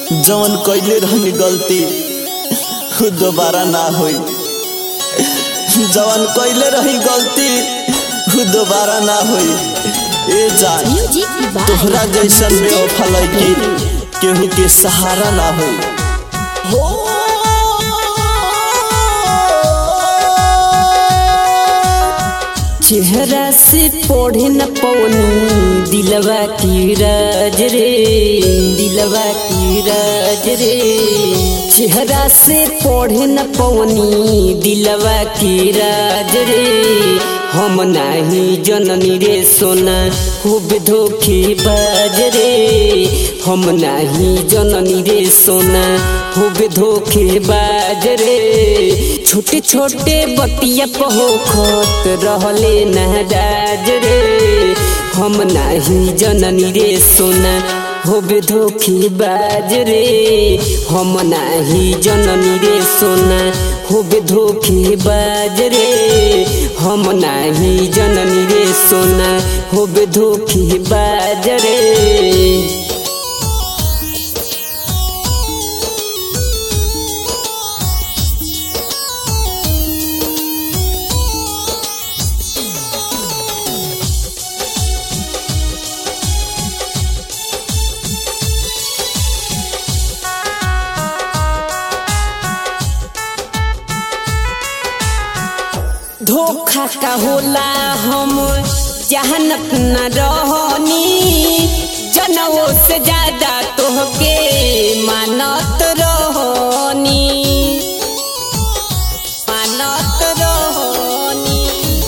जवन कइले रहनी गलती उ दोबारा ना होई जवन कइले रही गलती उ दोबारा ना होई ए जान म्यूजिक की बात तोहरा जैसन बेवफा लड़की केहू के सहारा ना होई हो चेहरा से पढ़े न पवनी दिलवा की राज रे दिलवा की राज रे चेहरा से पढ़े न पवनी दिलवा की राज रे हम नाही जननी रे सोना खूब धोखे बाज रे हम नाही जननी रे सोना खूब धोखे बाज रे छोटे छोटे बतिया पहोखत रहले नाराज रे हम नाही जननी रे सोना होबे धोखे बाज रे हम नाही जननी रे सोना होबे धोखे बाज रे हम नाही जननी रे सोना होबे धोखे बाज रे धोखा का होला हम जहनत न रहनी जनवो से ज्यादा तोहके मानत रहनी मानत रहनी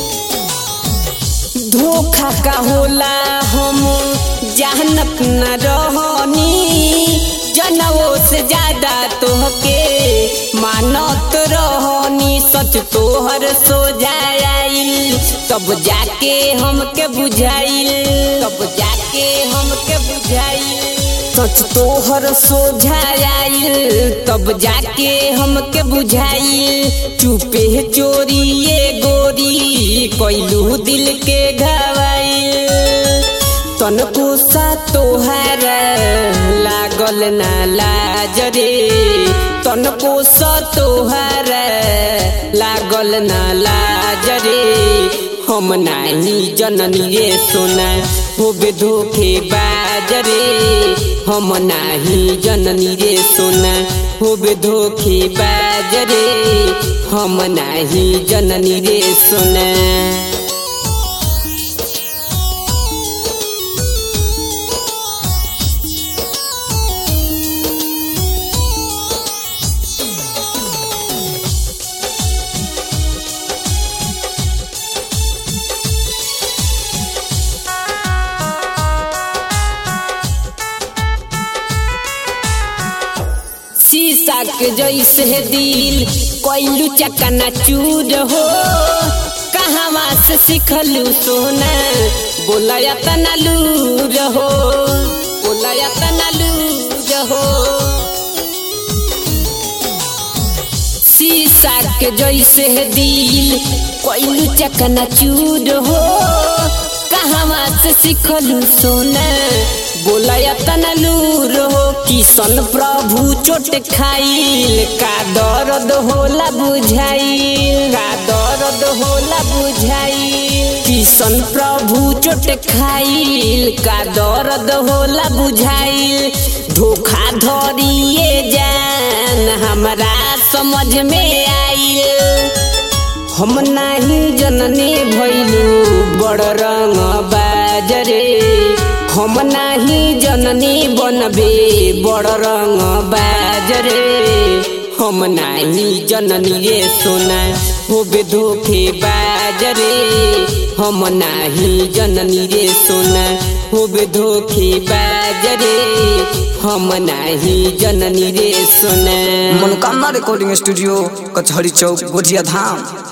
धोखा का होला हम जहनत न रहनी जनवो से ज्यादा तोहके मानत रहनी सच तोहर सोझाइल तब जाके हमके बुझाइल तब जाके हमके बुझाइल सच तोहर सोझाइल तब जाके हमके बुझाइल चुपे चोरिए गोरी कैलू दिल के घवाइल तनको सा तोहार लागल ना लाज रे तनको सा तोहार लागल ना लाज रे हम नाही जननी रे सोना होबे धोखे बाज रे हम नाही जननी रे सोना होबे धोखे बाज रे हम नाही जननी रे सोना शीशा के जैसे दिल कैलू चकना चूर हो कहवा से सिखलू सोना बोलया तना लूर हो बोलया तना लूर हो शीशा के जैसे दिल कैलू चकना चूर हो कहवा से सिखलू सोना बोलया तना लूर हो किशन प्रभु चोट खाइल का दर्द होला बुझाइल का दर्द होला बुझाइल किशन प्रभु चोट खाइल का दर्द होला बुझाइल धोखा धरिए जान हमरा समझ में आइल हम नाही जननी भैलू बड़ रंग बाजरे हम नाही जननी बनबे बड़ रंग बाजरे हम नाही जननी रे सोना होबे धोखे बाजरे हम नाही जननी रे सोना होबे धोखे बाजरे हम नाही जननी रे सोना मनोकामना रिकॉर्डिंग स्टूडियो कचहरी चौक गोजिया धाम